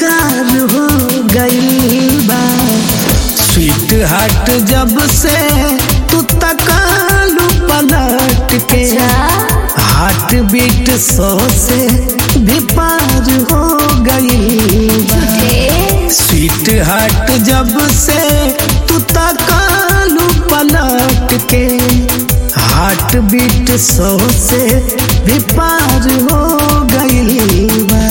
बेकरार हो गई बा स्वीट हार्ट जब से तू तकालू पलट के हार्ट बीट सौ से भी पार हो गई बा स्वीट हार्ट जब से तू तकालू पलट के हार्ट बीट सौ से भी पार हो गई बा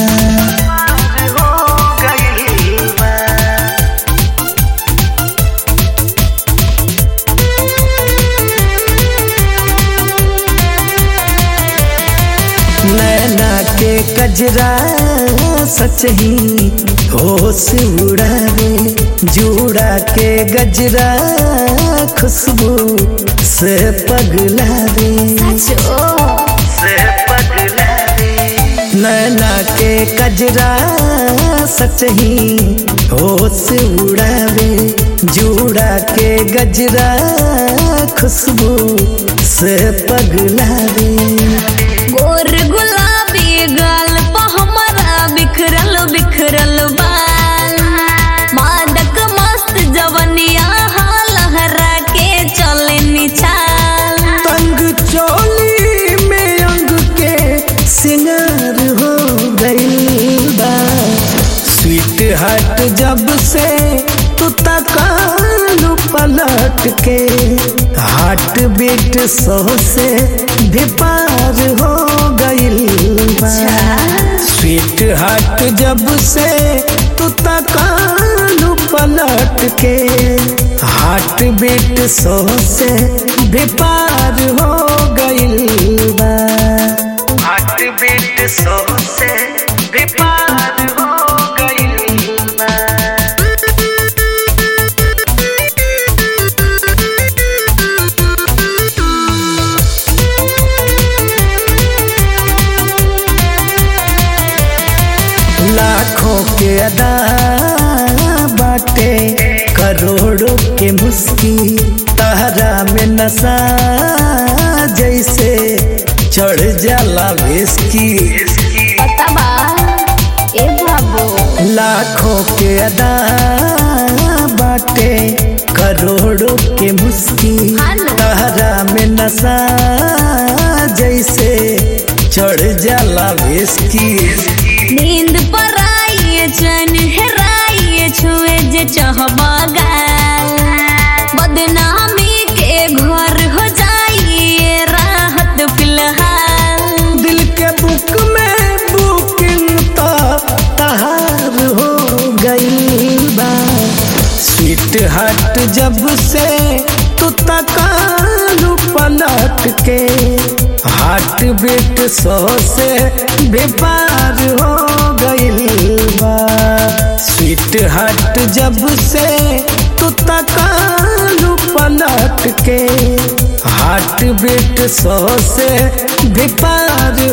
नैना के कजरा सच ही होश उड़ावे जूड़ा के गजरा खुशबू से पगलावे से पगलावे नैना के कजरा सच ही होश उड़ावे जूड़ा के गजरा खुशबू से पगलावे गोर गुलाबी गाल पा हमारा बिखरल बिखरल बाल मादक मस्त जवनिया हाल लहरा के चले निचाल तंग चोली में अंग के सिंगार हो गई बा स्वीट हार्ट जब से तू तकालू पलट के हार्ट बीट सौ से भी पार हो गई बा स्वीट हार्ट जब से तू तकालू पलट के हार्ट बीट सौ से भी पार हो गई बा हार्ट बीट सौ से भी पार हो गई बा लाखों के अदा बाटे करोड़ों के मुस्की तहरा में नशा जैसे चढ़ जाला विस्की पता बा ए बाबू लाखों के अदा बाटे करोड़ों के मुस्की हाँ ना। तहरा में नशा जैसे चढ़ जाला विस्की नींद पर आइए चैन हेराइए छुए जे चाहबा गाल बदनामी के घर हो जाइए राहत फिलहाल दिल के बुक में बुकिंग तो तहार हो गई बा स्वीट हार्ट जब से तू तकालू पलट के हार्ट बीट सौ से बेपार हो गई बा स्वीट हार्ट जब से तू तकालू पलट के हार्ट बीट सौ से बेपार